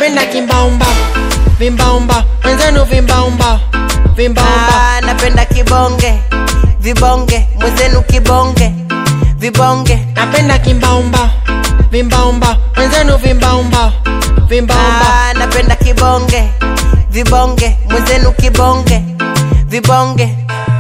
napenda kimbaumba vimbaumba mwenzenu vimbaumba vimbaumba Ah, napenda kibonge vibonge mwenzenu kibonge vibonge napenda kimbaumba vimbaumba mwenzenu vimbaumba vimbaumba Ah, napenda kibonge vibonge mwenzenu kibonge vibonge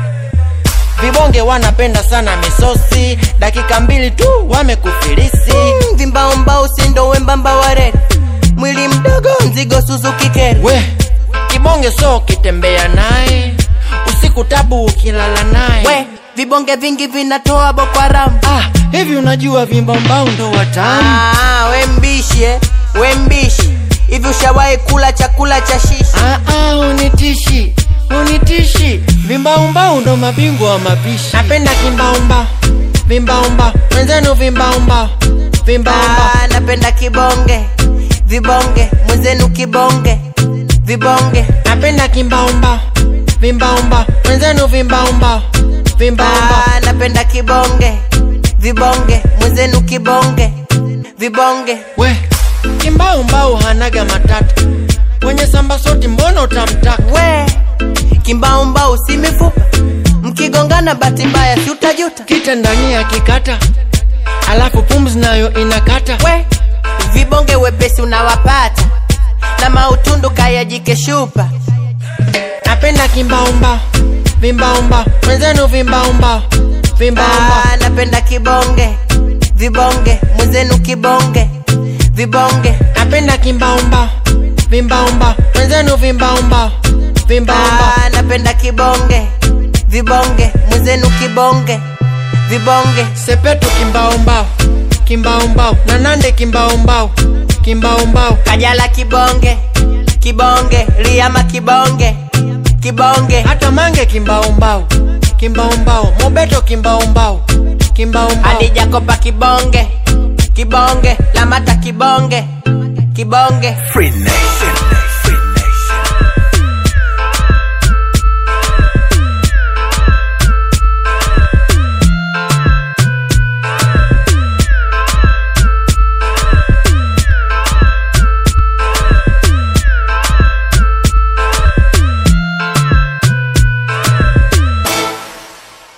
vibonge wanapenda sana misosi dakika mbili tu wamekufilisi Mm, vimbaomba usindo wembamba waredi mwili mdogo mzigo suzuki keri we kibonge so ukitembea naye usiku tabu ukilala naye we vibonge vingi vinatoa bokwaramu ah, hivi unajua vimbaombao ndo watamu ah, we mbishi eh? we mbishi hivi ushawahi kula chakula cha shishi ah, ah, unitishi unitishi vimbaumbau ndo mabingwa wa mapishi napenda kimbaumba vimbaumba mwenzenu vimbaumba vimbaumba ah, napenda kibonge vibonge mwenzenu kibonge vibonge napenda kimbaumba vimbaumba mwenzenu vimbaumba vimbaumba ah, napenda kibonge vibonge mwenzenu kibonge vibonge we kimbaumbau hanaga matata kwenye samba soti mbona utamtaka we kimbaumbau si mifupa mkigongana bahati mbaya si utajuta kita ndani ya kikata alafu pumzi nayo inakata we vibonge wepesi unawapata na mautundu kayajike shupa napenda kimbaumba vimbaumba mwenzenu vimbaumba vimbaumba ah, napenda kibonge vibonge mwenzenu kibonge vibonge napenda kimbaumba vimbaumba mwenzenu vimbaumba vimbaumba ah, napenda kibonge vibonge mwenzenu kibonge vibonge sepetu kimbaumbao kimbaumbao na nande kimbaumbao kimbaumbao kajala kibonge kibonge liama kibonge kibonge hata mange kimbaumbao kimbaumbao mobeto kimbaumbao kimbaumbao hadi jakopa kibonge kibonge lamata kibonge kibonge Free Nation.